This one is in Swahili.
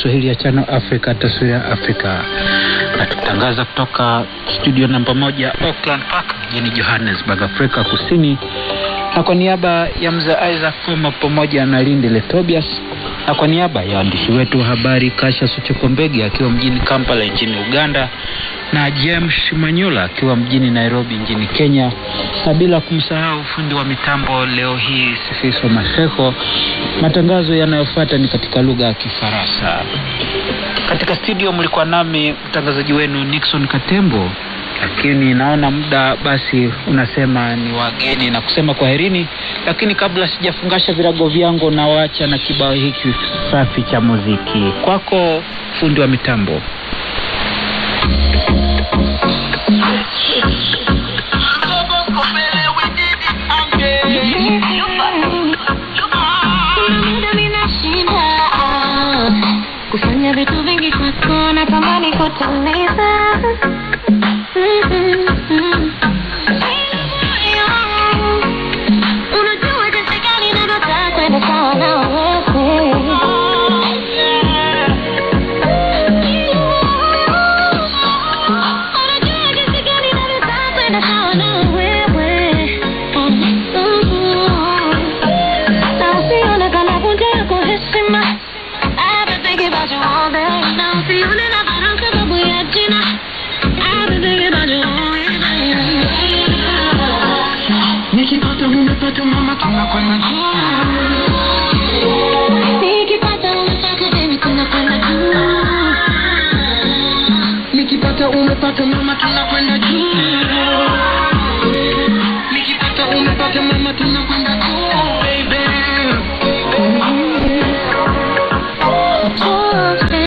Kiswahili ya Channel Africa, taswira ya Afrika, na tukitangaza kutoka studio namba moja Auckland Park mjini Johannesburg, Afrika Kusini, na kwa niaba ya mzee Isaac Koma pamoja na Lindi Letobias na kwa niaba ya waandishi wetu wa habari Kasha Suchokombege akiwa mjini Kampala nchini Uganda na James Manyula akiwa mjini Nairobi nchini Kenya, na bila kumsahau fundi wa mitambo leo hii Sifiso Maseko. Matangazo yanayofuata ni katika lugha ya Kifaransa. Katika studio mlikuwa nami mtangazaji wenu Nixon Katembo, lakini naona muda basi unasema ni wageni na kusema kwaherini, lakini kabla sijafungasha virago vyangu na wacha na kibao hiki safi cha muziki kwako, fundi wa mitambo. Kufanya vitu vingi kwako na tamani kutuliza